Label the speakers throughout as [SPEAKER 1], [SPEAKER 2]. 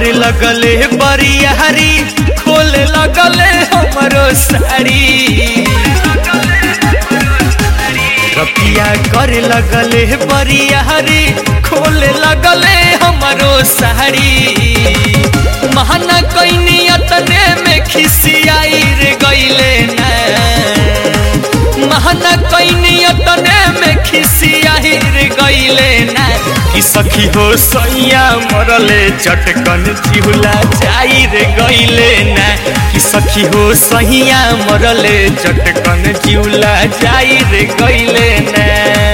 [SPEAKER 1] करे लगले बरियारी खोले लगले हमरो साड़ी रतिया करे लगले बरियारी खोले लगले हमरो साड़ी महाना कैनी अतने में खिसियाई रे गईले ना महाना कैनी अतने में खिसियाई रे गईले ना कि सखी हो सैया मरले चटकन चिहुला जाई रे गईले ना कि सखी हो सैया मरले चटकन चिहुला जाई रे गईले ना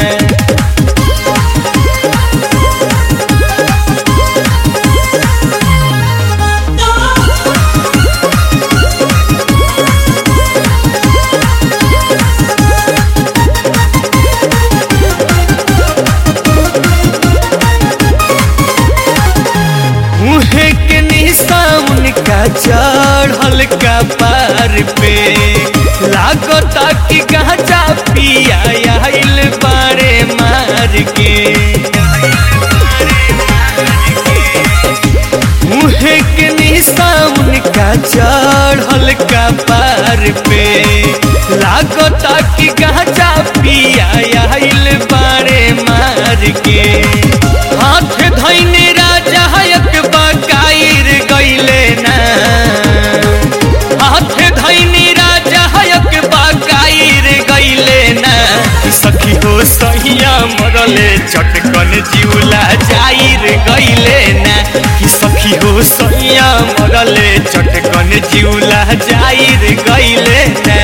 [SPEAKER 1] मुहे के निशान का चढ़ल का पार पे लागता कि गांजा पिया आइल बारे मार के मुहे के निशान का चढ़ल का पार पे लागता कि गांजा पिया आइल बारे मार के हाथ धैने राजा एक बकाइर गईले ना हाथ धैने राजा एक बकाइर गईले ना सखी हो सहिया मरले चटकन जिउला जाइर गईले ना कि सखी हो सहिया मरले चटकन जिउला जाइर गईले ना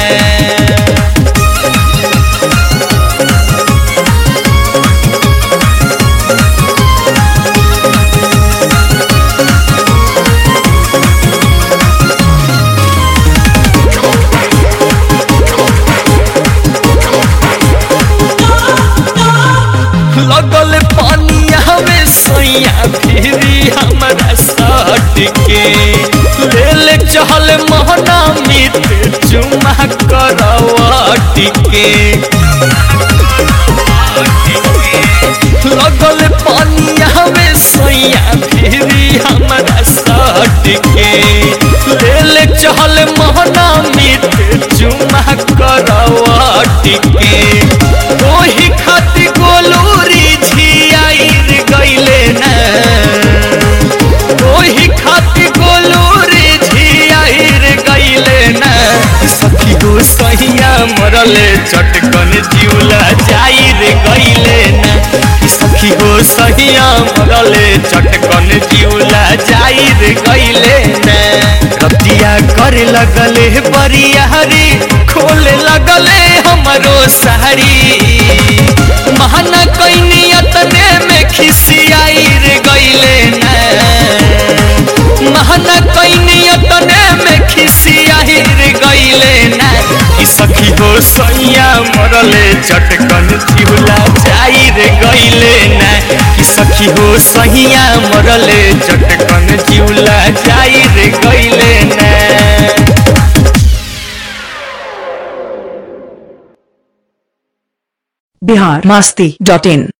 [SPEAKER 1] लगल पानिया में सोइया फिरी हमरा सट के ले ले चहल मोहना मित चुमा करवट के लगल पानिया में सोइया फिरी हमरा सट के ले ले चहल मोहना मित चुमा करवट के ओही खाती गोलूरी झियाइर गईले ना ओही खाती गोलूरी झियाइर गईले ना सखी हो सहिया मरले चटकन जिउला जाइर गईले ना सखी हो सहिया मरले चटकन जिउला जाइर गईले ना रतिया करे लगले बरियारी खोले लगले हमरो साड़ी महाना कैनी अतने में खिसियाई रे गईले ना महाना कैनी अतने में खिसियाई रे गईले ना कि सखी हो सैया मरले चटकन चिहुला जाई रे गईले ना कि सखी हो सैया मरले चटकन चिहुला जाई रे गईले ना
[SPEAKER 2] बिहार मास्ती डॉट इन